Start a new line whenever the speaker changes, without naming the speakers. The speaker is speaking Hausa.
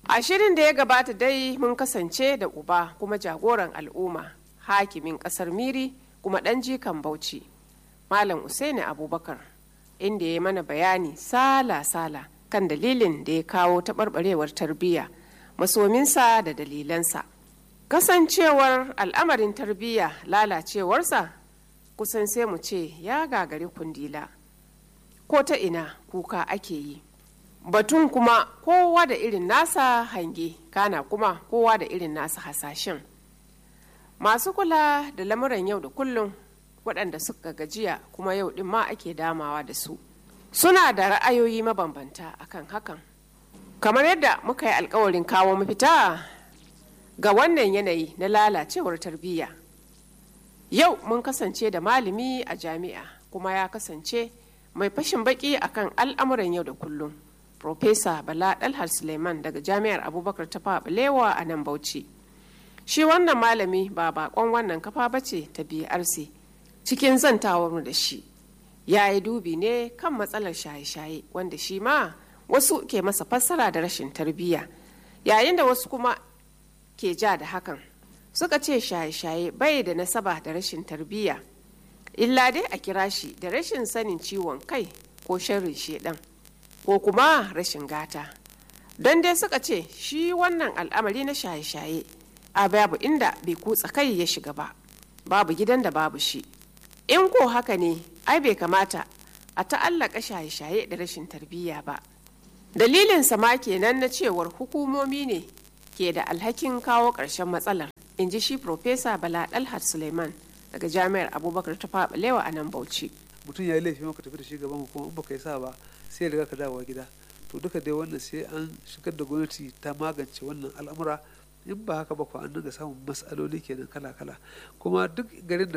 A shirin da ya gabata dai mun kasance da uba kuma jagoran al'umma hakimin kasar Miri kuma ɗan jikan Bauchi. Malam Usaini Abubakar inda ya mana bayani sala-sala kan dalilin da ya kawo taɓarɓarewar tarbiyya masominsa da dalilansa. Kasancewar al'amarin tarbiyya lalacewarsa kusan sai mu ce ya gagari kundila. Ko ta ina kuka ake yi. Batun kuma kowa da irin nasa hange kana kuma kowa da irin nasa hasashen. Masu kula da lamuran yau da kullum waɗanda suka gajiya kuma yau ɗin ma ake damawa da su. Suna da ra'ayoyi mabambanta akan hakan. Kamar yadda muka yi alkawarin kawo mafita ga wannan yanayi na lalacewar tarbiyya. Yau mun kasance da malami a jami'a kuma ya kasance mai fashin baki akan al'amuran yau da kullum. Profesa Bala Dalhar Suleiman daga Jami'ar Abubakar ta Balewa a nan Bauchi. Shi wannan malami ba bakon wannan kafa bace ta BRC cikin zantawar da shi. Ya yi dubi ne kan matsalar shaye-shaye wanda shi ma wasu ke masa fassara da rashin tarbiyya yayin da wasu kuma ke ja da hakan suka ce shaye-shaye bai da nasaba da rashin tarbiyya illa dai a kira shi da rashin sanin ciwon kai ko sharrin shedan ko kuma rashin gata don dai suka ce shi wannan al'amari na shaye-shaye a babu inda bai kutsa kai ya shiga ba babu gidan da babu shi in ko haka ne ai bai kamata a ta'allaka shaye-shaye da rashin tarbiyya ba dalilin sama kenan na cewar hukumomi ne ke da alhakin kawo ƙarshen matsalar in ji shi Profesa Bala Dalhat Suleiman daga Jami'ar Abubakar ta Faɓalewa a nan Bauchi.
mutum ya yi laifi maka tafi da shi gaban hukuma in baka yi sa ba sai ya riga ka dawowa gida to duka dai wannan sai an shigar da gwamnati ta magance wannan al'amura in ba haka ba ko an dinga samun matsaloli kenan kala kala kuma duk garin da